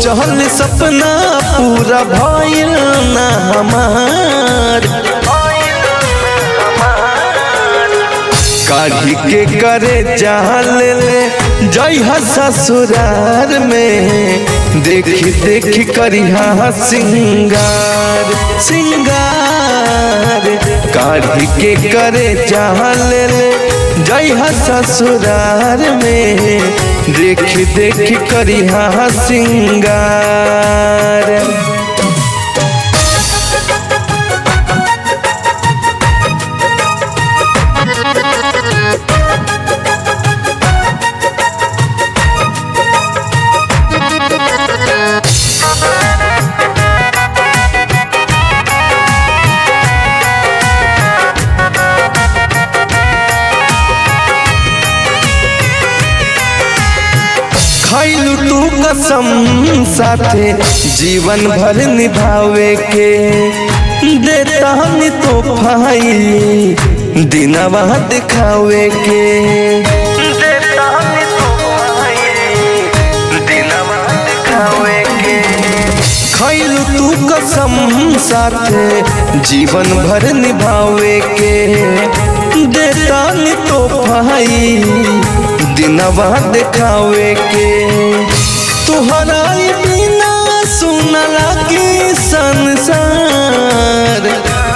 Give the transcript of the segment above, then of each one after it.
सोचल सपना पूरा भइल ना हमार काढ़ी के करे जाल ले जई ससुरार में देखी देखी करिहा सिंगार सिंगार काढ़ी के करे जाल ले जई ससुरार में देखी देखी करिहा सिंगार खैलू तू कसम साथे जीवन भर निभावे के देता हनी तो भाई दिनवा दिखावे के देता हनी तो भाई दिनवा दिखावे के खैलू तू कसम साथे जीवन भर निभावे के देता हनी तो भाई दिनवा दिखावे के तुहरा बिना सुन लगी संसार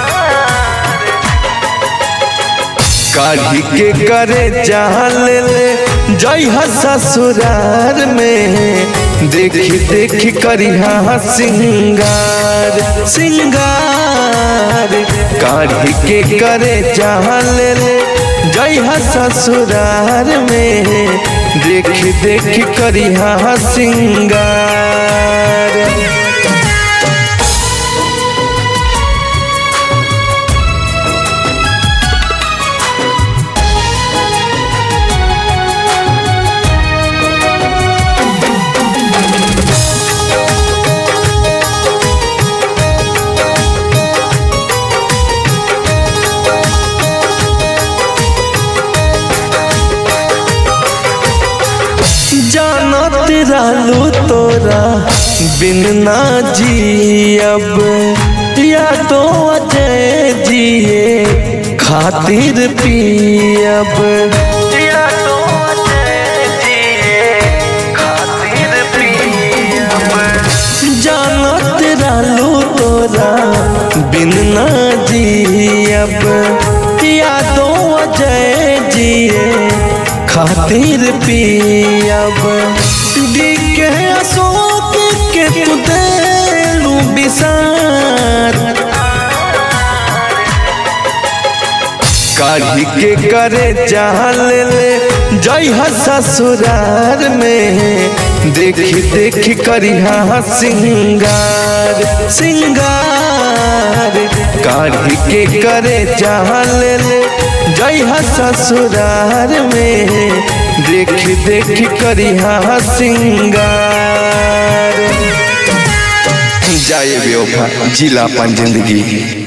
काढ़ी के करे जाल ले जई ससुरार में देखी देखी करिहा सिंगार सिंगार काढ़ी के करे जाल ले जई ससुरार में देखी देखी करिहा सिंगार जानत रहलू तोरा बिन ना जियब या तो अजय जिए खातिर पियब या तो अजय जिए खातिर पियब जानत रहलू तोरा बिन ना जियब या तो अजय जिए खातिर पियब दिखे अशोक के तू देलू बिसार काढ़ी के करे जाल ले जई ससुरार में देखी देखी करिहा सिंगार सिंगार काढ़ी के करे जाल ले जई ससुरार में देखी देखी करिहा सिंगार जाए बेवफा जिला अपन जिंदगी